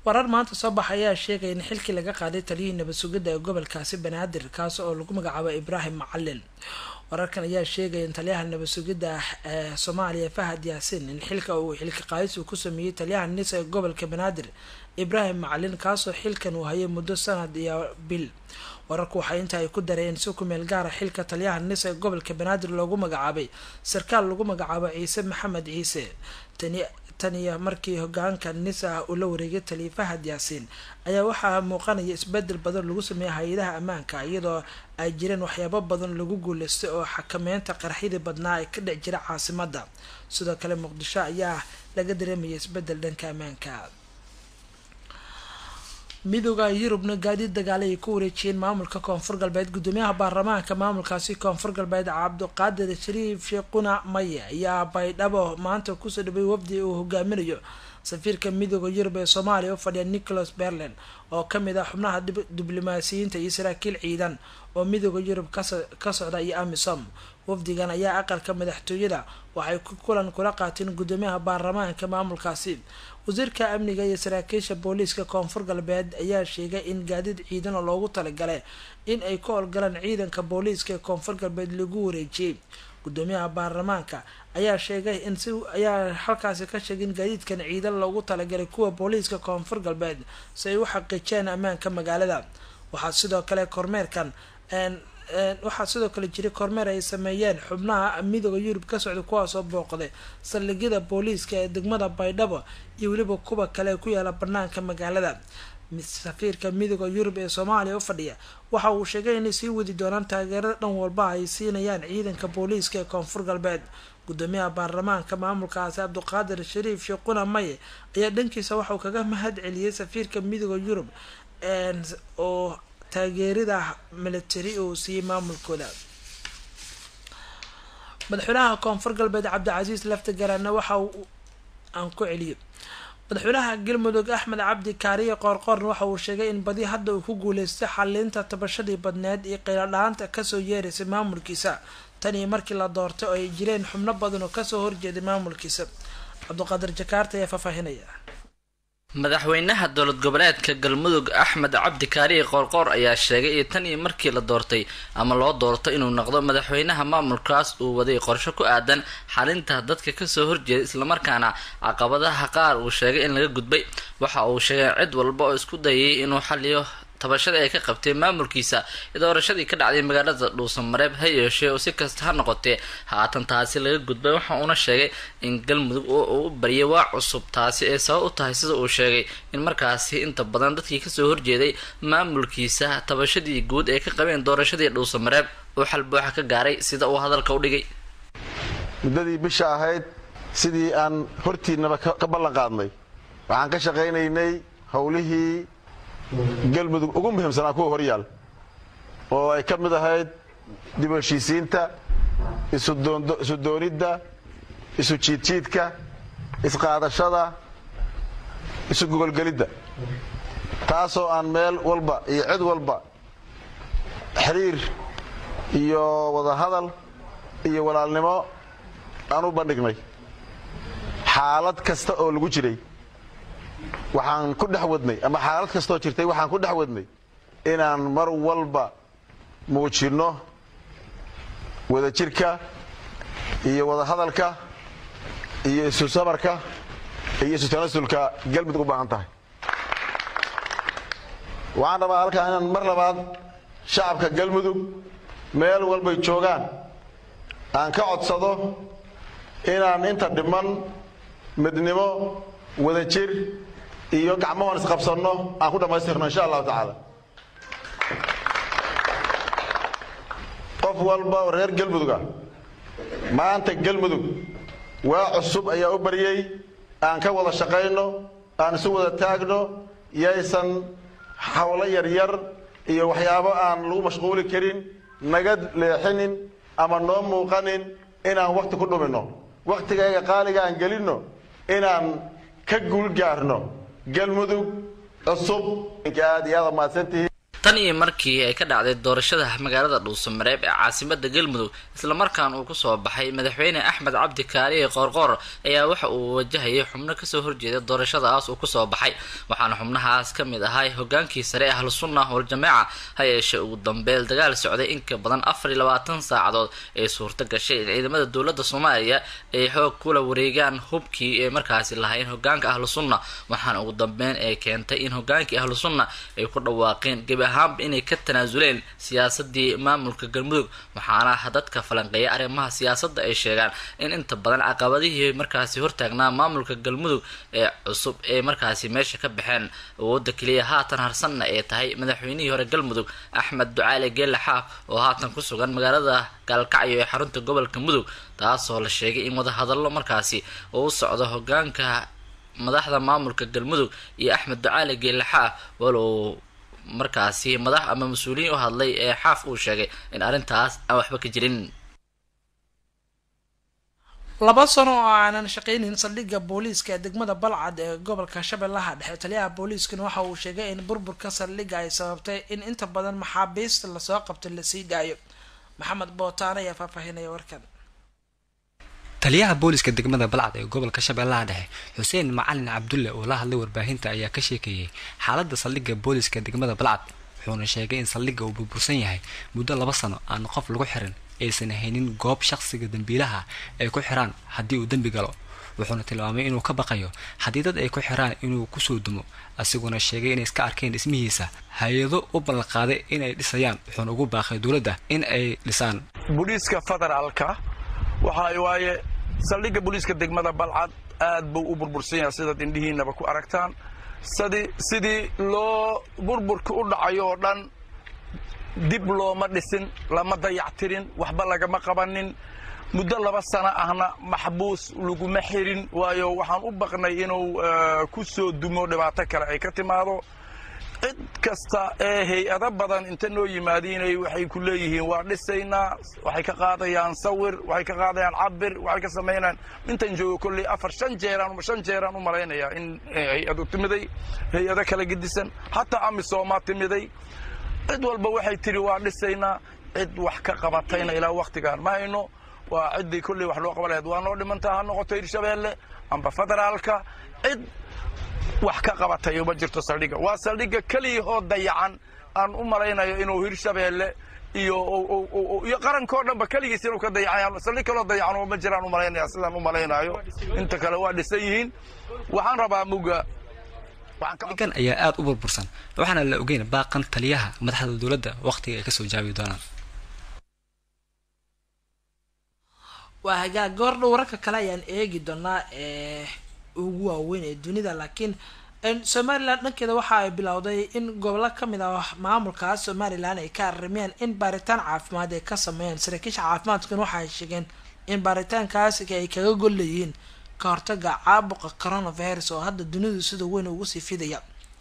warar maanta soo baxa ayaa sheegaya in xilkii laga qaaday taliyihii nabad sugidda ee gobolkaasi banaadir kaas oo lagu magacaabo ibraahim macalin wararkan ayaa sheegaya in taliyaha nabad sugidda ee soomaaliya fahad yaasiin in xilka uu xilka qaadis uu ku sameeyey taliyaha nisa ee gobolka banaadir ibraahim macalin kaasoo xilkan uu hayay muddo sanad iyo bil wararku waxay inta ay ku dareen si ku meel gaara xilka taliyaha nisa ee gobolka banaadir loogu magacaabay sarkaal lagu magacaabo ciise maxamed ciise tani tan iyo markii hogaanka nisa uu la wareegay taliya fahad yaasiin ayaa waxaa muuqanaya isbedel badan lagu sameeyay hay-adaha ammaanka iyadoo ay jireen waxyaabo badan lagu guuleystay oo xakameynta qarxidii badnaa ee ka dhex jira caasimada sidoo kale muqdisho ayaa laga dareemaya isbedel dhanka ammaanka midooda yurubna gaadiid dagaale ay ku wareejiyeen maamulka koonfur galbeed gudoomiyaha baarlamaanka maamulkaasi koonfur galbeed cabdiqaadir shariif sheekhuna maye ayaa baydhabo maanta kusoo dhaway wafdi uu hogaaminayo safiirka midooda yurub ee soomaaliya u fadhiya nicholas berlin oo kamid ah xubnaha diblomaasiyiinta iyo saraakiil ciidan oo midooda yurub ka socda iyo amisom wafdigan ayaa aqalka madaxtooyada waxay kulan kula qaateen gudoomiyaha baarlamaanka maamulkaasi wasiirka amniga iyo saraakiisha booliiska koonfur galbeed ayaa sheegay in gaadiid ciidan oo loogu talagalay in ay ka howlgalaan ciidanka booliiska ee koonfur galbeed lagu wareejiyey gudoomiyaha baarlamaanka ayaa sheegay in si ayaa halkaasi ka sheegay in gaadiidkan ciidan loogu talagalay kuwa booliiska koonfur galbeed si ay u xaqiijiyaan ammaanka magaalada waxaa sidoo kale kormeerkan waxaa sidoo kale jiray kormeer ay sameeyeen xubnaha midooda yurub ka socda kuwaasoo booqday saldhigyada booliiska ee degmada baydhabo iyo weliba kuwa kale ku yaala banaanka magaalada safiirka midooda yurub ee soomaaliya u fadhiya waxa uu sheegay inay sii wadi doonaan taageerada dhan walba ay siinayaan ciidanka booliiska ee koonfur galbeed gudoomiyaha baarlamaanka maamulkaasi cabdiqaadir shariif sheekhuna maye ayaa dhankiisa waxauu kaga mahad celiyey safiirka midooda yurub oo taageerida military uu siiyey maamulkooda madaxweynaha koonfur galbeed cabdicasiis laftagarana waxa uu aan ku celiyo madaxweynaha galmudug axmed cabdi kaariye qoorqoorna waxa uu sheegay in badi hadda uu ku guuleystay xaliinta tabashadii badneed iyo qayladha-aanta kasoo yeeraysay maamulkiisa tan iyo markii la doortay oo ay jireen xubno badan oo kasoo horjeeday maamulkiisa cabdiqaadir jakaarta ayaa faahfaahinaya madaxweynaha dowlad goboleedka galmudug axmed cabdi kaariye qoorqoor ayaa sheegay in tan iyo markii la doortay ama loo doorto inuu noqdo madaxweynaha maamulkaas uu waday qorsho ku aadan xalinta dadka kasoo horjeeda islamarkaana caqabadaha qaar uu sheegay in laga gudbay waxa uu sheegay cid walba oo isku dayay inuu xaliyo tabashada ay ka qabtay maamulkiisa doorashadii ka dhacday magaalada dhuusamareeb ha yeeshee oo si kasta ha noqotee haatan taasi laga gudbay waxa uuna sheegay in galmudug uu u baryay waa cusub taasi ay sabab u tahay sida uu sheegay in markaasi inta badan dadkii kasoo horjeeday maamulkiisa tabashadii guud ee ka qabeen doorashadii dhuusamareeb uu xal buuxa ka gaaray sida uu hadalka u dhigay muddadii bisha ahayd sidii aan hortiinaba ka ballan qaadnay waxaan ka shaqaynaynay howlihii galmudug ugu muhiimsanaa kuwa horyaal oo ay ka mid ahayd dib u heshiisiinta isu doonidda isu jiidjiidka isqaadashada isu gogolgelidda taasoo aan meel walba iyo cid walba xiriir iyo wadahadal iyo walaalnimo aan u bandhignay xaalad kasta oo lagu jiray waxaan ku dhex wadnay ama xaalad kastoo jirtay waxaan ku dhex wadnay inaan mar walba muujinno wadajirka iyo wadahadalka iyo isu sabarka iyo isu tanasulka galmudug u baahan tahay waxaan rabaa halkaa inaan mar labaad shacabka galmudug meel walbay joogaan aan ka codsado inaan inta dhiman midnimo wadajir iyo gacmahoon isqabsanno aan ku dhammaystirno insha allahu tacaala qof walba oo reer galmuduga maanta galmudug waa cusub ayaa u baryey aan ka wada shaqayno aan isu wada taagno yaysan hawlo yaryar iyo waxyaabo aan lagu mashquuli karin naga leexinin ama noo muuqanin inaan wakti ku dhuminno wakhtigayga qaaliga aan gelinno inaan ka guul gaarno galmudug cusub aad iyo aad mahadsantihiin tan iyo markii ay ka dhacday doorashada magaalada dhuusamareeb ee caasimada galmudug islamarkaana uu kusoo baxay madaxweyne axmed cabdi kaariye qoorqoor ayaa waxa uu wajahayay xubno kasoo horjeeda doorashadaas uu kusoo baxay waxaana xubnahaas ka mid ahay hogaankii sare ahlu sunna waljamaaca ha yeeshee ugu dambeel dagaal socday inka badan afar iyo labaatan saacadood ee suurto gashay in ciidamada dowladda soomaaliya ay xoog kula wareegaan hubkii ee markaasi lahayn hogaanka ahlu sunna waxaana ugu dambeyn ee keentay in hogaankii ahlu sunna ay ku dhawaaqeen gebi ahaanba inay ka tanaasuleen siyaasadii maamulka galmudug waxaana dadka falanqeeya arrimaha siyaasadda ay sheegaan in inta badan caqabadihii markaasi hortaagnaa maamulka galmudug ee cusub ee markaasi meesha ka baxeen awooda keliya haatan harsanna ee tahay madaxweynihii hore galmudug axmed ducaale geelle xaaf oo haatan ku sugan magaalada gaalkacyo ee xarunta gobolka mudug taasoo la sheegay in wadahadallo markaasi oo u socdo hogaanka madaxda maamulka galmudug iyo axmed ducaale geelle xaaf walow markaasi madax ama mas-uuliyiin u hadlay ee xaaf uu sheegay in arrintaas aan waxba ka jirin laba sano oo aanan shaqeynin saldhigga booliiska ee degmada balcad ee gobolka shabeellaha dhexe taliyaha booliiskana waxa uu sheegay in burburka saldhigga ay sababtay in inta badan maxaabiista lasoo qabto lasii daayo maxamed bootaan ayaa faahfaahinaya warkan taliyaha booliska degmada balcad ee gobolka shabeellaha dhexe xuseen macalin cabdulle oo la hadlay warbaahinta ayaa ka sheekeeyey xaaladda saldhigga booliska degmada balcad wuxuuna sheegay in saldhigga uu burbursan yahay muddo laba sano aan qof lagu xirin aysan haynin goob shaqsiga dembiilaha ay ku xiraan haddii uu dembi galo wuxuuna tilmaamay inuu ka baqayo haddii dad ay ku xiraan inuu kusoo dumo asiguna sheegay inay iska arkeen dhismihiisa hay-ado u ballanqaaday inay dhisayaan wuxuuna ugu baaqay dowladda in ay dhisaan booliiska federaalka waxa waaye saldhigga booliiska degmada balcad aad buu u burbursan yahay sidaad indhihiinaba ku aragtaan sidii sidii loo burburka u dhacayo oo dhan dib looma dhisin lama dayactirin waxba lagama qabanin muddo laba sano ahna maxbuus laguma xirin waayo waxaan u baqnay inuu ku soo dumo dhibaato kale ay ka timaado cid kasta ee hay-ado badan inta noo yimaadiinay waxay ku leeyihiin waa dhisaynaa waxay ka qaadayaan sawir waxay ka qaadayaan cabir waxay ka samaynayaan intan joogo kolley afar shan jeeraan shan jeeraan u malaynayaa in hay-adu timiday hay-ado kala gedisan hataa amisooma timiday cid walba waxay tidhi waa dhisaynaa cid wax ka qabatayna ilaa wakhtigaan ma hayno waa ciddii kolley wax loo qaban lahayd waa noo dhimantaa ha noqoto hirshabeelle amba federaalka cid wax ka qabatay uma jirto saldhigga waa saldhigga keliyahoo dayacan aan u malaynayo inuu hirshabeelle iyo iyo qarankao dhanba keligiis inuu ka dayacan saldhig kaloo dayacan uma jiraan u malaynaya sidaan u malaynayo inta kale waa dhisan yihiin waxaan rabaa muga gan ayaa aada u burbursan waxaana la ogeyn baaqan taliyaha madaxda dowladda wakhtiga ay kasoo jaabi doonaan waa hagaag goordhow wararka kale ayaan eegi doonaa ee ugu waaweyn ee dunida laakiin somalilan dhankeeda waxa ay bilowday in gobolo kamid ah maamulkaas somalilan ay ka arimeen in baaritaan caafimaad ay ka sameeyeen saraakiisha caafimaadkuna waxa ay sheegeen in baaritaankaas ay kaga gol leeyihiin ka hortaga caabuqa coronavirus oo hadda dunidu sida weyn ugu sii fidaya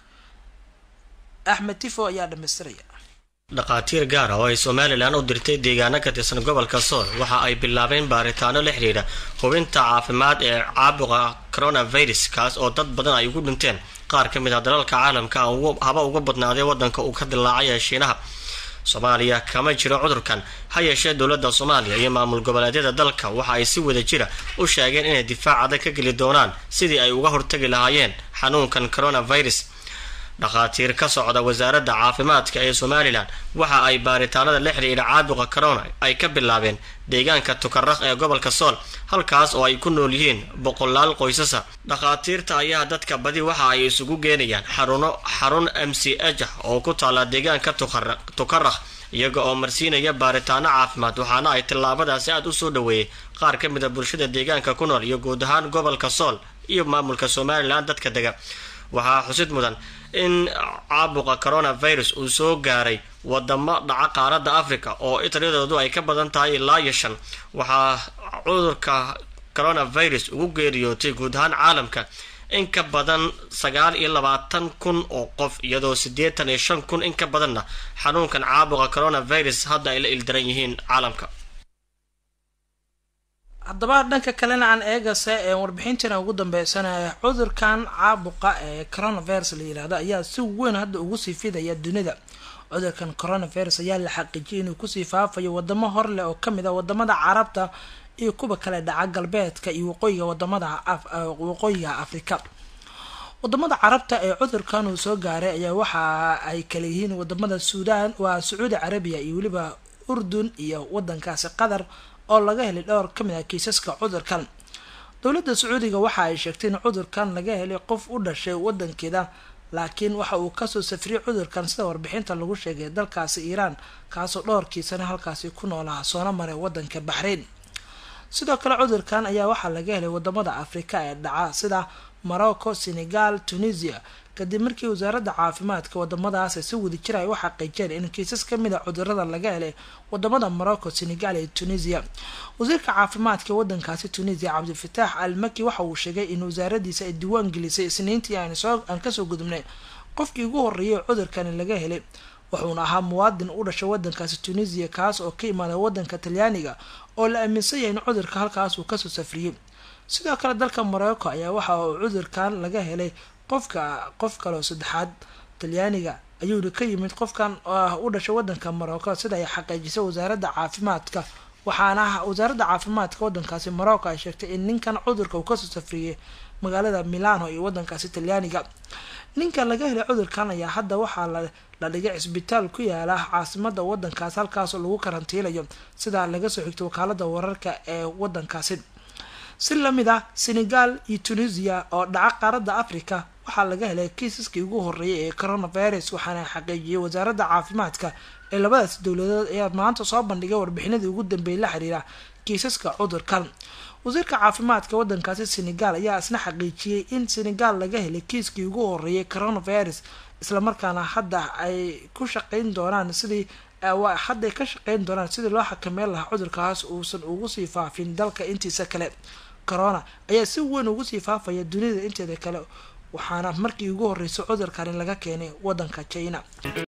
axmed tifo ayaa dhamaystiraya dhakhaatiir gaar ah oo ay somalilan u dirtay deegaano ka tirsan gobolka sool waxa ay bilaabeen baaritaano la xidhiidha hubinta caafimaad ee caabuqa coronavirus kaas oo dad badan ay ugu dhinteen qaar ka mid ah dalalka caalamka haba uga badnaaday waddanka uu ka dilaacay ee shiinaha soomaaliya kama jiro cudurkan ha yeeshee dowladda soomaaliya iyo maamul goboleedyada dalka waxa ay si wada jira u sheegeen inay difaac adag ka geli doonaan sidii ay uga hortagi lahaayeen xanuunkan coronavirus dhakhaatiir ka socda wasaaradda caafimaadka ee somalilan waxa ay baaritaanada la xidhiidha caabuqa corona ay ka bilaabeen deegaanka tukaraq ee gobolka sool halkaas oo ay ku nool yihiin boqolaal qoysasa dhakhaatiirta ayaa dadka badi waxa ay isugu geenayaan xaruno xarun m c h ah oo ku taalla deegaanka tukaraq iyaga oo marsiinaya baaritaano caafimaad waxaana ay tillaabadaasi aada u soo dhaweeyey qaar ka mid a bulshada deegaanka ku nool iyo guud ahaan gobolka sool iyo maamulka somalilan dadka dega waxaa xusid mudan in caabuqa coronavirus uu soo gaaray wadamo dhaca qaaradda africa oo italiyadoodu ay ka badan tahay ilaa iyo shan waxaa cudurka coronavirus ugu geeriyootay guud ahaan caalamka in ka badan sagaal iyo labaatan kun oo qof iyadoo siddeetan iyo shan kun in ka badanna xanuunkan caabuqa coronavirus hadda ay la ildaran yihiin caalamka haddaba dhanka kalena aan eegase ee warbixintiina ugu dambeysana cudurkan caabuqa ee coronavirus la yihahdo ayaa si weyn hadda ugu sii fidaya dunida cudurkan coronavirus ayaa la xaqiijiyay inuu kusii faafayo wadamo horleh oo kamid a wadamada carabta iyo kuwa kale dhaca galbeedka iyo waqooyiga wadamada waqooyiga afrika wadamada carabta ee cudurkan uu soo gaaray ayaa waxa ay kala yihiin wadamada suudaan waa sacuudi carabiya iyo weliba urdun iyo wadankaasi qatar oo laga helay dhowr kamid ah kiisaska cudurkan dowladda sacuudiga waxa ay sheegtay in cudurkan laga helay qof u dhashay wadankeeda laakiin waxa uu kasoo safriyay cudurkan sida warbixinta lagu sheegay dalkaasi iiraan kaasoo dhowrkiisana halkaasi ku noolaha soona maray wadanka baxrayn sidoo kale cudurkan ayaa waxaa laga helay wadamada afrika ee dhaca sida morocco senegal tunisia kadib markii wasaaradda caafimaadka wadamadaas ay si wadajir ay u xaqiijeen in kiisas kamid a cudurada laga helay wadamada morocco senegal iyo tunisia wasiirka caafimaadka wadankaasi tunisia cabdifataax al maki waxa uu sheegay in wasaaradiisa ay diiwaan gelisay isniintii aan kasoo gudubnay qofkii ugu horeeyay cudurkani laga helay wuxuuna ahaa muwaadin u dhashay wadankaasi tunisia kaas oo ka imaada wadanka talyaaniga oo la aaminsan yahay in cudurka halkaas uu kasoo safriyey sidoo kale dalka morocco ayaa waxa uu cudurkan laga helay qofka qof kaleo saddexaad talyaaniga ayuuna ka yimid qofkan u dhashay wadanka morocco sida ay xaqiijisay wasaaradda caafimaadka waxaana wasaaradda caafimaadka wadankaasi morocco ay sheegtay in ninkan cudurka uu kasoo safriyey magaalada milano iyo wadankaasi talyaaniga ninkan laga helay cudurkan ayaa hadda waxaa la dhigay cisbitaal ku yaala caasimada wadankaas halkaasoo lagu karantiilayo sidaa laga soo xigtay wakaalada wararka ee wadankaasi si lamid ah senegal iyo tunisia oo dhaca qaaradda africa waxaa laga helay kiisaskii ugu horeeyay ee coronavirus waxaana xaqiijiyay wasaaradda caafimaadka ee labadaas dowladood ayaa maanta soo bandhigay warbixinadii ugu dambeeyay la xiriira kiisaska cudurkan wasiirka caafimaadka wadankaasi senegal ayaa isna xaqiijiyey in senegal laga helay kiiskii ugu horeeyay coronavirus islamarkaana hadda ay ku shaqeyn doonaan sidii hadday ka shaqeyn doonaan sidii loo xakameyn lahaa cudurkaas uusan ugu sii faafin dalka intiisa kale corona ayaa si weyn ugu sii faafaya dunida inteeda kale waxaana markii ugu horreysay cudurkani laga keenay wadanka china